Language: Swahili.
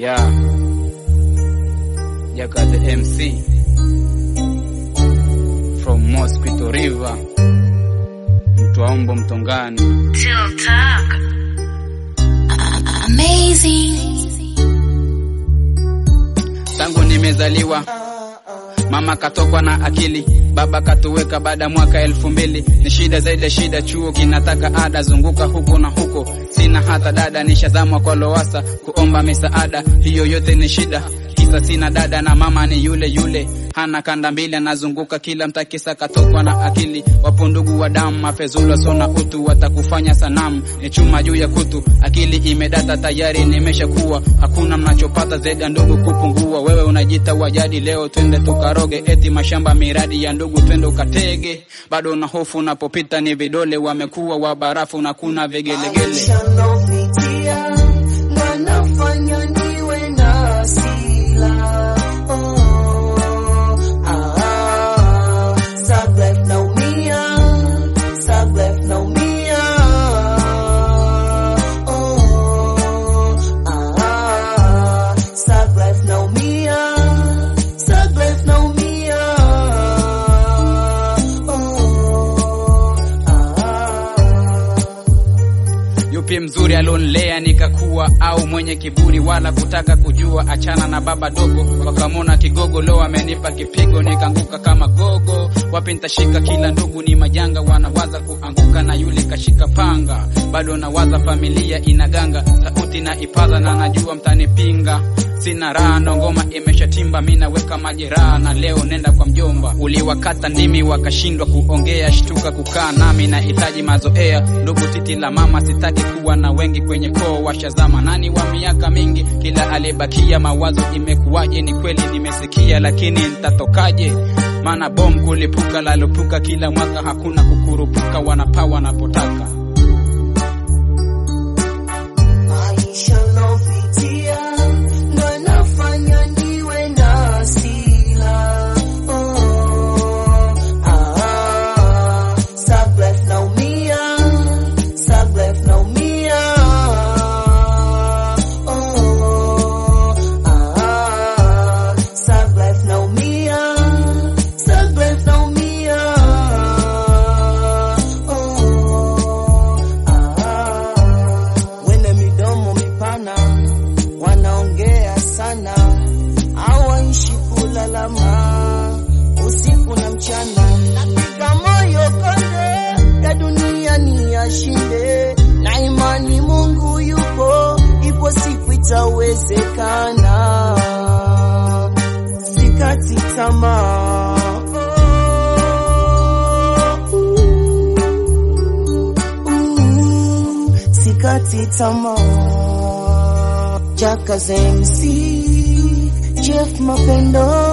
Yeah. Jaka the MC from Mosquito River, Mtwaombo Mtongani. Till talk. Amazing. Tangu nimezaliwa mama katokwa na akili, baba katuweka baada mwaka elfu mbili. Ni shida zaidi ya shida, chuo kinataka ada, zunguka huko na huko, sina hata dada, nishazamwa kwa Lowassa kuomba misaada, hiyo yote ni shida kisa sina dada na mama ni yule yule, hana kanda mbili, anazunguka kila mtakisa, katokwa na akili. Wapo ndugu wa damu, mafezula sona utu, watakufanya sanamu, ni chuma juu ya kutu. Akili imedata tayari, nimeshakuwa hakuna mnachopata zaidi ya ndugu kupungua. Wewe unajita wajadi, leo twende tukaroge, eti mashamba miradi ya ndugu, twende ukatege. Bado na hofu unapopita, ni vidole wamekuwa wa barafu na kuna vigelegele. Maisha napitia na nafanya niwe na hasira. Oh, ah, sad life naumia, sad life naumia. Oh, ah, sad life naumia, sad life naumia. Oh, ah. Yupi mzuri alionlea nikakuwa, au mwenye kiburi wala kutaka kujua? Achana na baba dogo, wakamona kigogo, leo amenipa kipigo, nikaanguka kama gogo. Wapi nitashika? Kila ndugu ni majanga, wanawaza kuanguka na yule kashika panga. Bado nawaza familia inaganga, sauti na ipaza na najua mtanipinga. Sina raha ndo ngoma imeshatimba, mi naweka majeraha na leo nenda kwa mjomba. Uliwakata ndimi wakashindwa kuongea, shtuka kukaa nami nahitaji mazoea. Ndugu titi la mama, sitaki kuwa na wengi kwenye koo, washazama nani wa miaka mingi, kila aliyebakia mawazo imekuwaje? Ni kweli nimesikia, lakini nitatokaje? Maana bomu kulipuka lalopuka kila mwaka, hakuna kukurupuka, wanapaa wanapotaka. Maisha napitia ndo nafanya niwe na hasira. Oh, ah, sad life naumia, sad life naumia. Oh, ah, sad life naumia, sad life naumia. Oh, ah. Wene midomo mipana wanaongea sana, hawaishi kulalama usiku na mchana. Napiga moyo konde ya dunia ni yashinde, na imani Mungu yupo, ipo siku itawezekana. Sikati tamaa. Ooh, sikati tamaa. Jaka MC Jeff Mapendo